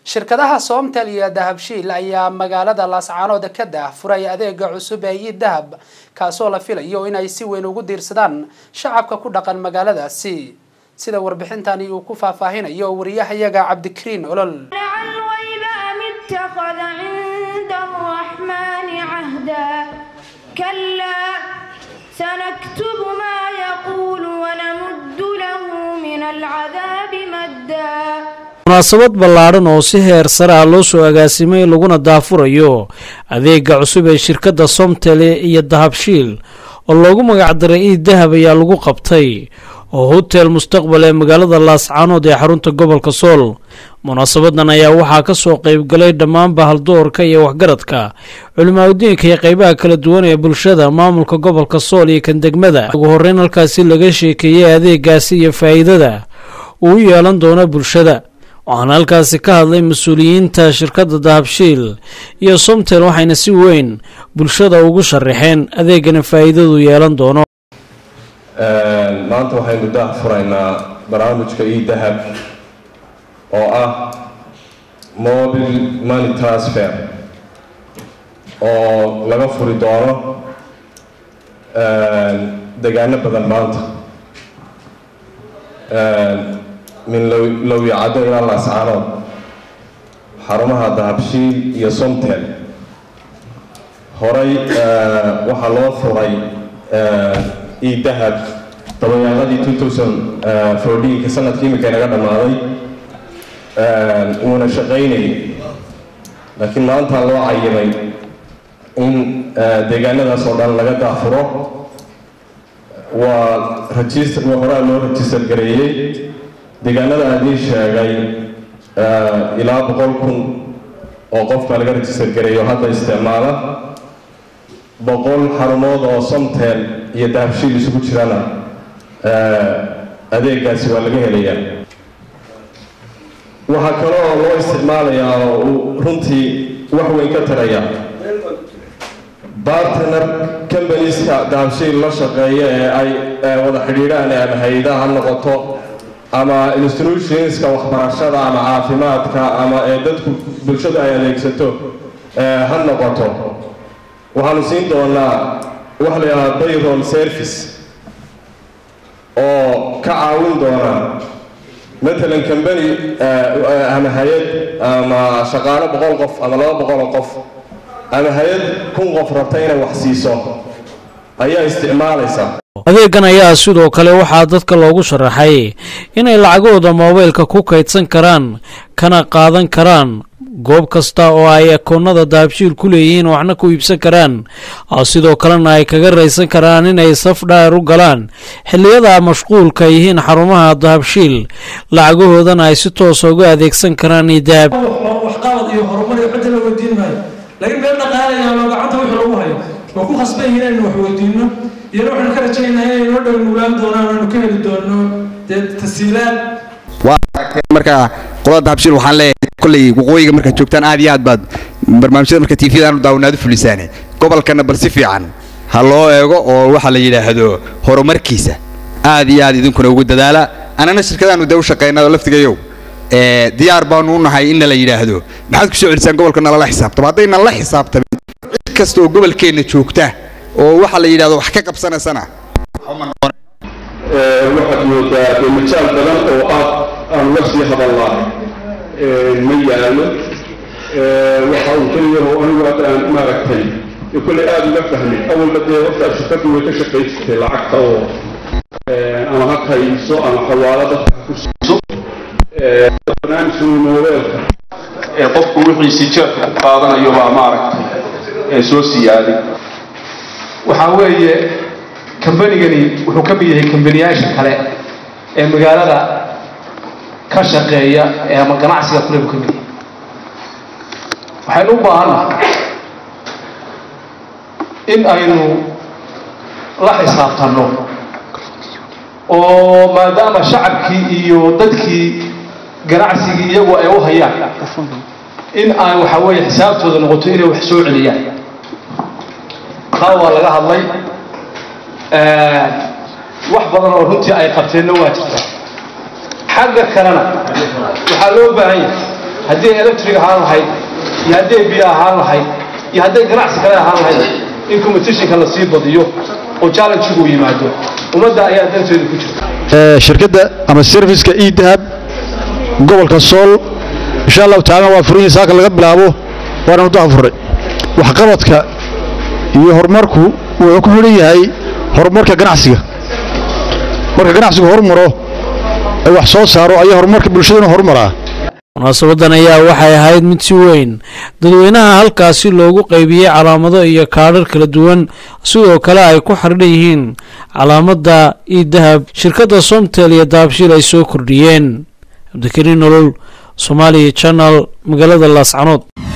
shirkadaha soomtel iyo dahabshiil ayaa magaalada laascaanood ka daahfuray adeega cusub ee ii dahab kaasoo la filayo inay si weyn ugu diirsadaan shacabka ku dhaqan magaaladaasi sida warbixintani uu ku faahfaahinayo wariyahayaga cabdikariin olol سنكتب ما يقول ونمد له من العذاب مدا munaasabad ballaadhan oo si heer sare ah loo soo agaasimay laguna daafurayo adeega cusub ee shirkadda somtele iyo dahabshiil oo loogu magacdaray ii dahab ayaa lagu qabtay oo hotel mustaqbal ee magaalada laascaanood ee xarunta gobolka sool munaasabadan ayaa waxaa ka soo qaybgalay dhammaanba haldoorka iyo waxgaradka culimaadudiinka iyo qeybaha kala duwan ee bulshada maamulka gobolka sool iyo kan degmada ugu horreyn halkaasi laga sheekeeyey adeegaasi iyo faa'iidada uu yeelan doono bulshada waxaana halkaasi ka hadlay mas-uuliyiinta shirkadda dahabshiil iyo somtel waxayna si weyn bulshada ugu sharaxeen adeegana faa'iidadu yeelan doono maanta waxaynu daah furaynaa barnaamijka ii dahab oo ah mobile money transfer oo laga furi doono degaano badan maanta min lowyacaddo ilaa laascaanood xarumaha dahabshiil iyo somtel horey waxaa loo furay ii dahab dabayaaqadii two thousand fourteenka sanadkii imika inaga dhammaaday uuna shaqaynayay laakiin maanta loo cayimay in deegaanadaas oo dhan laga daafuro waa register horaa loo register gareeyey deegaanada adii sheegay ilaa boqol kun oo qof baa laga register gareeyo hadda isticmaala boqol xarumood oo somtel iyo dahabshiil isugu jirana adeegaasi waa laga helayaa waxaa kale oo loo isticmaalayaa oo uu runtii wax weyn ka taraya bartner combanieska dahabshiil la shaqeeya ee ay wada xidhiidhaan ama hay-adaha ha noqoto ama institutionska waxbarashada ama caafimaadka ama ee dadku bulshadu ay adeegsato ha noqoto waxaanu siin doonaa waxa la yidhahdaa bayroll service oo ka caawin doona matalan combany ama hay-ad ama shaqaalo boqol qof ama laba boqol oo qof ama hay-ad kun qof rabta inay wax siiso ayaa isticmaalaysa adeegan ayaa sidoo kale waxaa dadka loogu sharaxay inay lacagahooda moobaylka ku kaydsan karaan kana qaadan karaan goob kasta oo ay akoonnada dahabshiil ku leeyihiin waxna ku iibsan karaan sidoo kalena ay kaga raysan karaan inay saf dhaar u galaan xilliyada mashquulka yihiin xarumaha dahabshiil lacagahoodana ay si toosa uga adeegsan karaan idahab waxqabad iyo horumar iyo cidda la weydiin maayo laakiin meel dhaqaalaya oo gacanta wixii lagu hayo oo ku khasban yihiin inaynu wax weydiino iyana waxaanu ka rajaynaha inay noo dhow nuulaan doonaan aanu ka heli doono dee tasiilaad marka qolada dahabshiil waxaan leeyahay kolley waqooyiga markaad joogtaan aad iyo aad baad barnaamijyada marka tvda aanu daawanaad u fulisaane gobolkana bal si fiican ha loo eego oo waxa la yidhaahdo horumarkiisa aad iyo aad idinkuna ugu dadaala anana shirkadaanu dee u shaqaynaa oo laftigayow diyaar baanu u nahay inna la yidhaahdo maxaad ku soo celisaan gobolka nalala xisaabtamo haddaynan la xisaabtamin cid kasta oo gobolkeenna joogta oo waxa la yidhahdo wax ka qabsanaysana waxaad moodaa dee majaal badan oo ah aan la sii hadal lahay ma yaalo waxa uu keliyaho anigu hadda aan maaragtay kolley aada uga fahmay awalba dee horta shirkaddu way ka shaqaysatay lacagta oo ama ha kaydiso ama xawaalo dadka ha ku siiso barnaamijka moobeelka ee qofku wixiisi jeerka ku qaadanayo baa maaragtay ee soo siyaaday waxaa weeye kambanigani wuxuu ka mid yahay kambaniyaasha kale ee magaalada ka shaqeeya ee ama ganacsiga kule buu ka mid yahay waxaynu u baahannahay in aynu la xisaabtanno oo maadaama shacabkii iyo dadkii ganacsigii iyagu ay u hayaan in ay waxa weeye xisaabtooda noqoto inay wax soo celiyaan taa waa laga hadlay wax badan oo runtii ay qabteenna waa jirta xagga kalena waxaa loo baahan yahay haddii electric ahaan lahayd iyo hadday biyo ahaan lahayd iyo hadday ganacsi kale ahaan lahayd in competitionka la sii badiyo oo challenge-gu yimaado ummadda ayaa danteedu ku jirta shirkadda ama serviceka e dahab gobolka sool insha allahu tacala waa furan yahay saaka laga bilaabo waana muddaha furay waxqabadka iyo horumarku wuxuu ku xidhan yahay horumarka ganacsiga marka ganacsigu horumaro ee wax soo saaro ayaa horumarka bulshaduna horumaraa munaasabadan ayaa waxay ahayd mid si weyn dadweynaha halkaasi loogu qaybiyey calaamado iyo kaadhar kala duwan sidoo kale ay ku xardhan yihiin calaamadda io dahab shirkadda somtel iyo dahabshiil ay soo kordhiyeen cabdikariin nolol soomaaliya channel magaalada laascanood